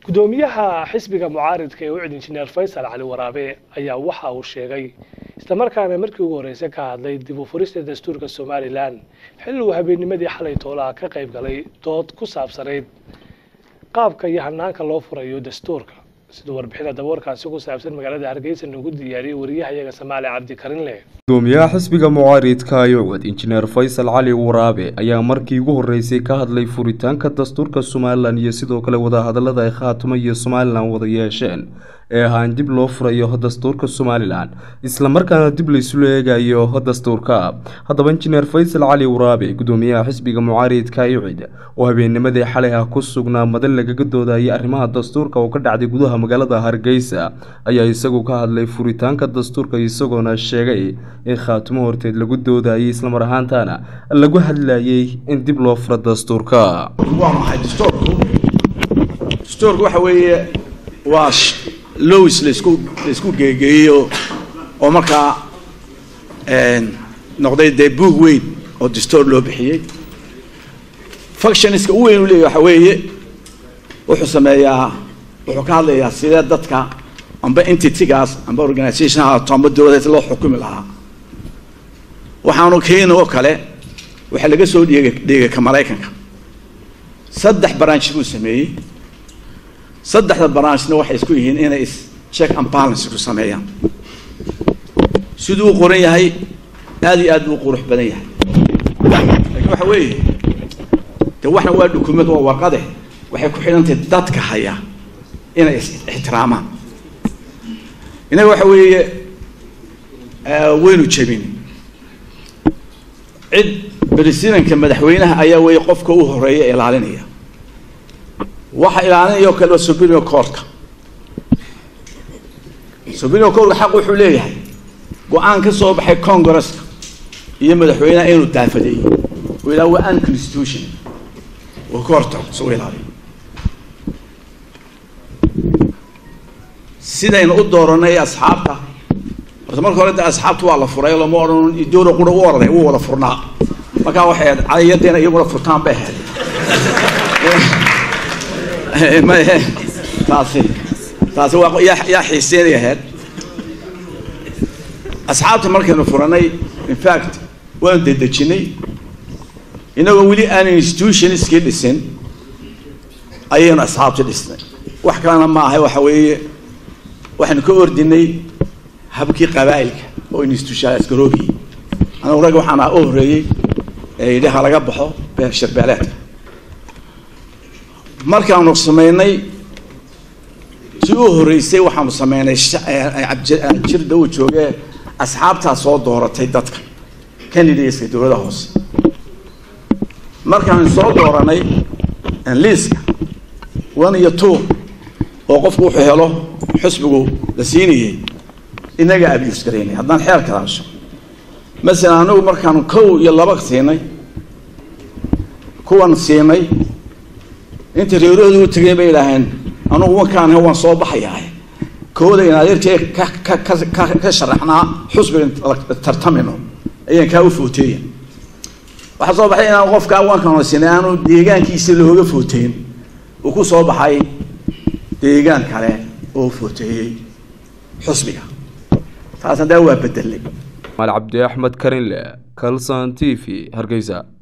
gudoomiyaha xisbiga mucaaridka ee ucid injineer faysal cali waraabe ayaa waxa uu sheegay islamarkaana markii ugu horreysay ka hadlay dib u furista dastuurka somalilan xilli uu habeennimadii xalay toolaha ka qayb galay dood ku saabsanayd qaabka iyo hanaanka loo furayo dastuurka siduu warbixina daboorkaasi ku saabsan magaalada hargeysa noogu diyaariyey wariyahayaga samaali cabdi karinle gudoomiyaha xisbiga mucaaridka ayucud injineer faysal cali waraabe ayaa markii ugu horreysay ka hadlay furitaanka dastuurka somalilan iyo sidoo kale wadahadalada ay khaatimo iyo somalilan wada yeesheen ee ahaan dib loo furayo dastuurka somalilan islamarkaana dib laysula eegayo dastuurka haddaba injineer faysal cali waraabe gudoomiyaha xisbiga mucaaridka ayucid oo habeennimadii xalay ah ku sugnaa madal lagaga doodayay arrimaha dastuurka oo ka dhacday gudaha magaalada hargeysa ayaa isagu ka hadlay furitaanka dastuurka isagoona sheegay in khaatimo horteed lagu doodayay islamar ahaantana lagu hadlayay in dib loo furo dastuurka waa maxay dastuurku dastuurku waxa weeye waa lois laisku laisku geegeeyo oo markaa noqday dee buug weyn oo dastuur loo bixiyey functionska u weyn u leeyahy waxa weeye wuxuu sameeyaa wuxuu ka hadlayaa sidee dadka amba entitygaas amba organisation haato amba dowladeed loo xukumi lahaa waxaanu keeni oo kale waxaa laga soo dhiega dhiegay ka maraykanka saddex branch buu sameeyey saddexda branchna waxay isku yihiin inay is check and balance ku sameeyaan siduu u qoran yahay aada iyo aad buu u qurux badan yahay laakiin waxa weeye de waxna waa dukument waa warqade waxay ku xidhantahay dadka haya inay is ixtiraamaan innaga waxa weeye waynu jebin cid presidentka madaxweynaha ayaa weeye qofka u horeeya ilaalinaya waxa ilaalinaya oo kale waa superior courtka superior courtka xaq wuxuu leeyahay go-aan ka soo baxay congresska iyo madaxweynaha inuu daafadeeyo oo ilaa waa unconstitution oo ka hortago soo ilaaliyo sidaynu u dooranay asxaabta horta marka hore de asxaabta waa la furay lama odhan dowla qura u orday u wada furnaa markaa waxay ahayd cadayadeena iyaguna furtaan bay ahayd mahe taasi taasi waa yaa yaa xiiseynay ahayd asxaabta markaynu furanay in fact waanu dedejinay inagoo weli aan institutionskii dhisin ayaynu asxaabta dhisnay wax kalena ma ahay waxa weeye waxaynu ka ordinay habkii qabaa'ilka oo institutionalis garoobi anagu rag waxaan u horreeyey ee yidhi ha laga baxo shirbeeleedka markaanu sameynay si u horreysay waxaanu sameynay jirda uu joogee asxaabtaa soo dooratay dadka candidateska dowladda hoose markaanu soo dooranay liiska one iyo two oo qofku wuxuu helo xusbigu la siinayay inaga abuse garaynay haddaan xeer kalaasho masalan anigu markaanu kow iyo laba siinay kuwan siinay inta reerahooda u tegeen bay idhaaheen anugu wankaan waan soo baxayaa kooda in adeerkee ka ka ka ka ka sharaxnaa xusbiga tartamino ayaan kaa u footeeya waxaa soo baxay inaan qofkaa wankaan siinay aanu deegaankiisa looga footeyn uu ku soo baxay deegaan kale oo footeeyey xusbiga taas haddaa waa bedelay maal cabdi axmed karinle calson t v hargeysa